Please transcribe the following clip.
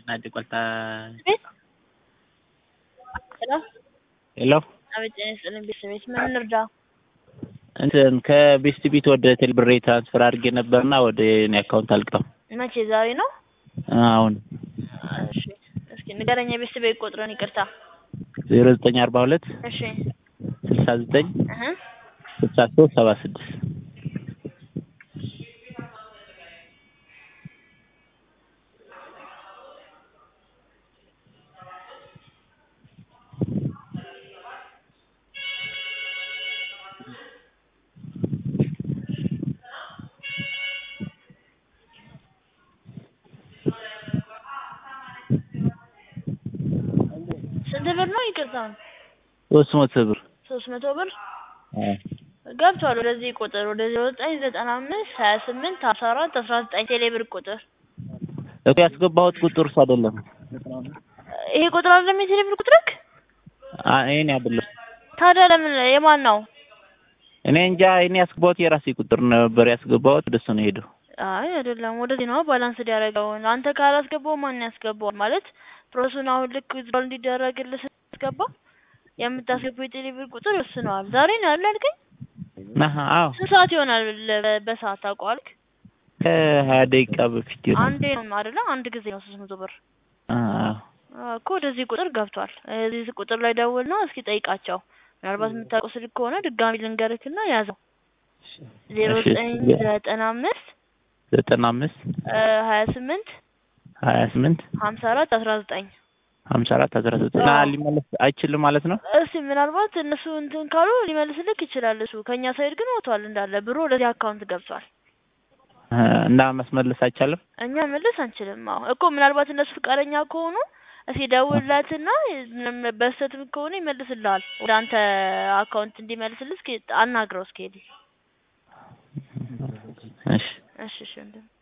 Nadie cuenta. ቤት ሄሎ ሄሎ አቤት ጤና ይስጥልኝ ቤተሰቤት ምን እንርዳ? እንትን ከቤስት ቢት ወደ ቴሌብሬ ትራንስፈር አድርጌ ነበርና ወደ እኔ አካውንት አልቅም። መቼ ዛሬ ነው? አሁን እሺ እስኪ ንገረኝ የቤተሰቤ ቁጥርን ይቅርታ። ዜሮ ዘጠኝ አርባ ሁለት እሺ ስልሳ ዘጠኝ እህ ስልሳ ሶስት ሰባ ስድስት ስንት ብር ነው? ይቅርታ ሶስት መቶ ብር ሶስት መቶ ብር አዎ። ገብቷል። ወደዚህ ቁጥር ወደ ዜሮ ዘጠኝ ዘጠና አምስት ሀያ ስምንት አስራ አራት አስራ ዘጠኝ ቴሌ ብር ቁጥር እኮ ያስገባሁት ቁጥር እሱ አይደለም። ይሄ ቁጥር አይደለም የቴሌ ብር ቁጥርክ? አ- እኔ አይደለም ታዲያ ለምን የማን ነው? እኔ እንጃ እኔ ያስገባሁት የራሴ ቁጥር ነበር ያስገባሁት ወደሱ ነው ሄደው። አይ አይደለም፣ ወደዚህ ነው ባላንስ ያደረገው። አንተ ካላስገባው ማን ያስገባው? ማለት ፕሮሰሱን አሁን ልክ ዊዝድሮል እንዲደረግልህ ስትገባ የምታስገባው የቴሌ ብር ቁጥር ይወስነዋል። ዛሬ ነው ያለ አልከኝ? አሀ አዎ ስንት ሰዓት ይሆናል ለ- በሰዓት ታውቀዋልክ? ከሀያ ደቂቃ በፊት ይሆናል። አንዴ ነው አይደለ? አንድ ጊዜ ነው ሶስት መቶ ብር አዎ አዎ እኮ ወደዚህ ቁጥር ገብቷል። እዚህ ቁጥር ላይ ደውልና እስኪ ጠይቃቸው። ምናልባት የምታውቀው ስልክ ከሆነ ድጋሚ ልንገርክና ያዘው ዜሮ እሺ። ዘጠኝ ዘጠና አምስት ዘጠና አምስት ሀያ ስምንት ሀያ ስምንት ሀምሳ አራት አስራ ዘጠኝ ሀምሳ አራት አስራ ዘጠኝ አዎ። ሊመለስ አይችልም ማለት ነው። እስቲ ምናልባት እነሱ እንትን ካሉ ሊመልስልክ ይችላል። እሱ ከእኛ ሳይድ ግን ወጥቷል እንዳለ ብሩ ወደዚህ አካውንት ገብቷል። እ እና ማስመለስ አይቻልም። እኛ መልስ አንችልም። አዎ እኮ ምናልባት እነሱ ፈቃደኛ ከሆኑ እስኪ ደውልላትና ምንም በስተትም ከሆነ ይመልስልሃል። ወደ አንተ አካውንት እንዲመልስልህ እስኪ አናግረው እስኪ ሄድ እሺ እሺ እሺ ወንድም